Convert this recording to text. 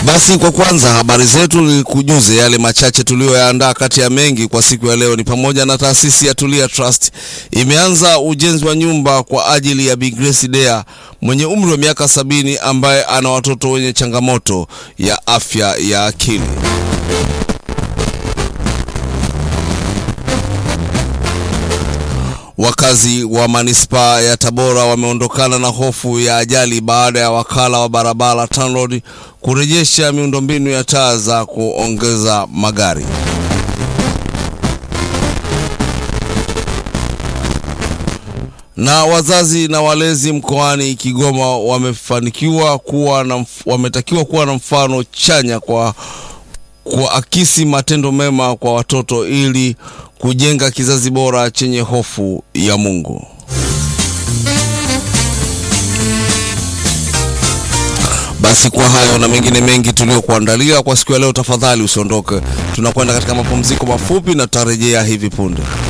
Basi kwa kwanza habari zetu ni kujuze yale machache tuliyoyaandaa. Kati ya mengi kwa siku ya leo ni pamoja na taasisi ya Tulia Trust imeanza ujenzi wa nyumba kwa ajili ya Bi Grace Dea mwenye umri wa miaka sabini ambaye ana watoto wenye changamoto ya afya ya akili. Wakazi wa manispaa ya Tabora wameondokana na hofu ya ajali baada ya wakala wa barabara TANROADS kurejesha miundombinu ya taa za kuongeza magari. Na wazazi na walezi mkoani Kigoma wamefanikiwa kuwa na mf- wametakiwa kuwa na mfano chanya kwa kuakisi matendo mema kwa watoto ili kujenga kizazi bora chenye hofu ya Mungu. Basi kwa hayo na mengine mengi tuliyokuandalia kwa siku ya leo, tafadhali usiondoke. Tunakwenda katika mapumziko mafupi na tutarejea hivi punde.